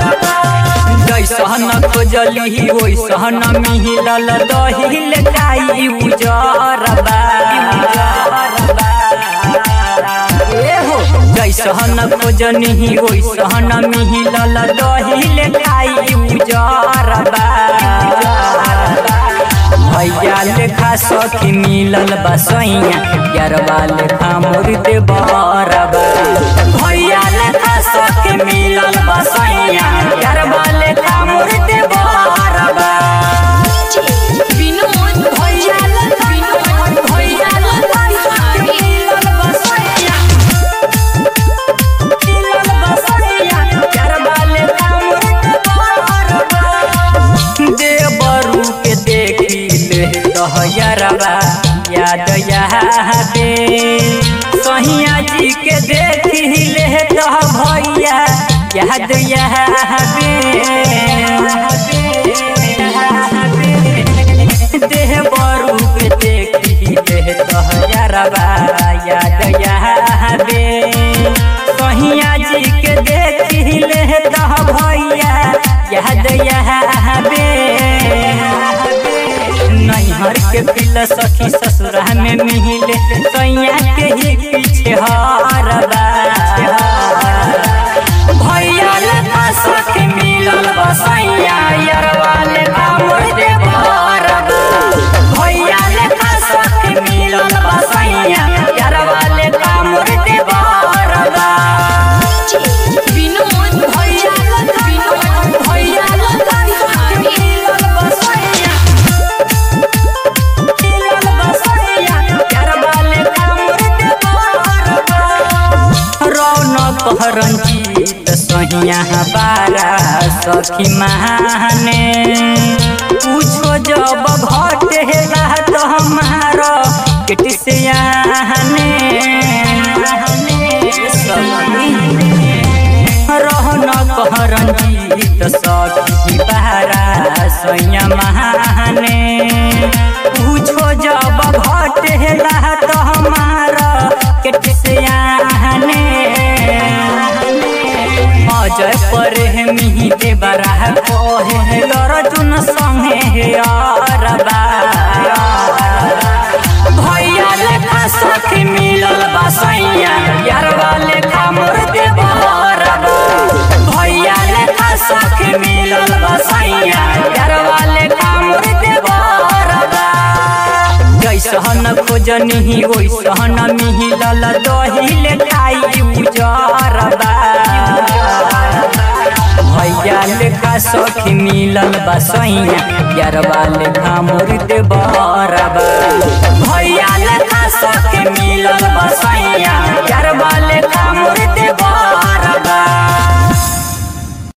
जैसन खोजली वैसन मिलल दहिल काई उजरबा जैसन खोजनी वैसन मिलल दहिल काई उजरबा भैया लेखा सखी मिलल बसैया यारवा लेखा मुर्दे बरबा भैया लेखा सखी मिलल बसैया यारवा लेखा मुर्दे बरबा विनोद भैया लेखा विनोद भैया लेखा सखी मिलल बसैया मिलल बसैया यारवा लेखा मुर्दे बरबा देवरू के देखी ले दहयरबा याद यादे सहिया जी के देखी ले दह भैया याद यादे देवरू के देखी ले दहयरबा याद यादे सहिया जी के देखी ले दह भैया याद यादे नैहर के पिल सखी ससुरा में मिले सैया के ही पीछे हरबा भैया लेखा सखी मिलल बसैया यरवा लेखा मुर्दे भरबा भैया लेखा सखी मिलल बसैया यरवा लेखा मुर्दे भरबा विनोद भैया लेखा विनोद भैया लेखा सखी मिलल बसैया मिलल बसैया यरवा लेखा मुर्दे भरबा रौनक रंजीत सहिया बारा सखी महाने पूछो जब घटे तो हमारा किट से आने रौनक रंजीत सखी बारा सैया महाने पूछो जब घटे तो हमारा किट से आने अजय पर मिही दे बराह कोहे लरजुन संगे हे अरबा भैया लेखा सखी मिलल बसैया यारवा लेखा मुर्दे बरबा भैया लेखा सखी मिलल बसैया यारवा लेखा मुर्दे बरबा जैसन खोजनी वैसन मिलल दहिल खाई उजरबा भैया लेखा सखी मिलल बसैया यारवा लेखा मुर्दे बरबा